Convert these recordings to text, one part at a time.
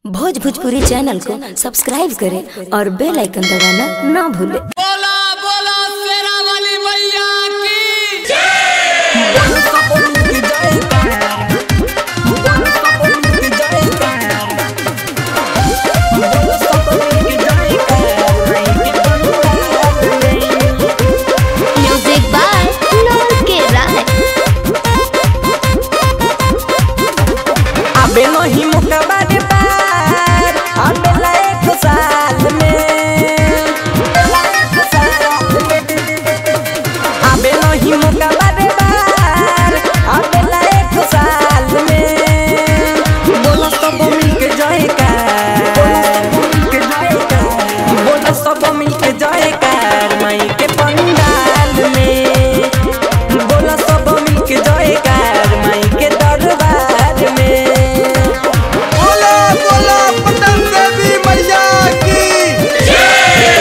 भोज भोजपुरी चैनल को सब्सक्राइब करें और बेल आइकन दबाना ना भूलें बोला बोला शेरा वाली मैया की म्यूजिक बाय नॉन के राय अबे नहीं मुकबा दे पार अबे लायक साल में अबे नहीं मुकबा दे पार अबे लायक साल में बोला सब मिल के जयकार बोला सब मिल के जयकार माई के पंडाल में बोला सब मिल के जयकार माई के दरबार में बोला बोला पटन देवी मैया की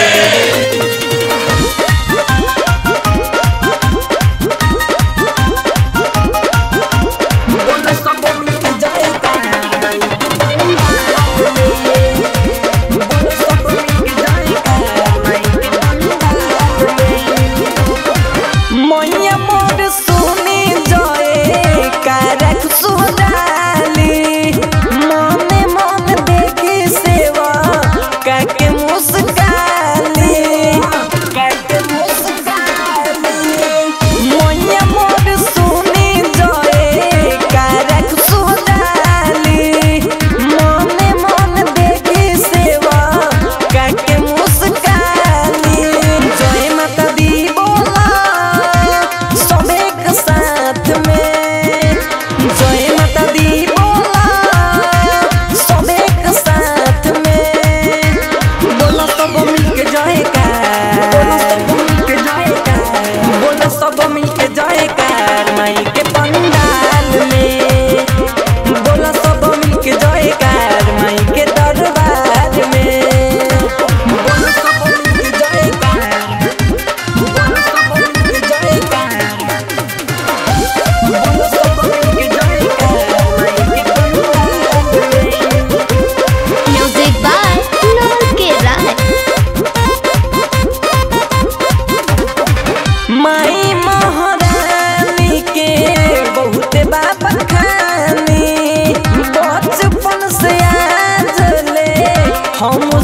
बोला सब मिल के जयकार माई के पंडाल में बोला सब मिल के जयकार माई के पंडाल में मैया मोर सुनी जय कारक सुडाली मने मन देखी सेवा काके मुस्काली काके मुस्काली मैया मोर सुनी जय कारक सुडाली मने मन देखी सेवा काके मुस्काली जय माता दी बोला सब एक साथ में जय माता दी बोला सब एक साथ में बोला सब मिलके जयकार बोला सब मिलके जयकार माई के पंडाल में बोला सब मिलके जयकार माई के दरबार में बोला सब मिलके जयकार बोला सब मिलके जयकार बोला सब मिलके जयकार माई के पंडाल में म्यूजिक बाय नॉन के राय माई महारानी के बहुत बाबा खानी बचपन से आज ले हम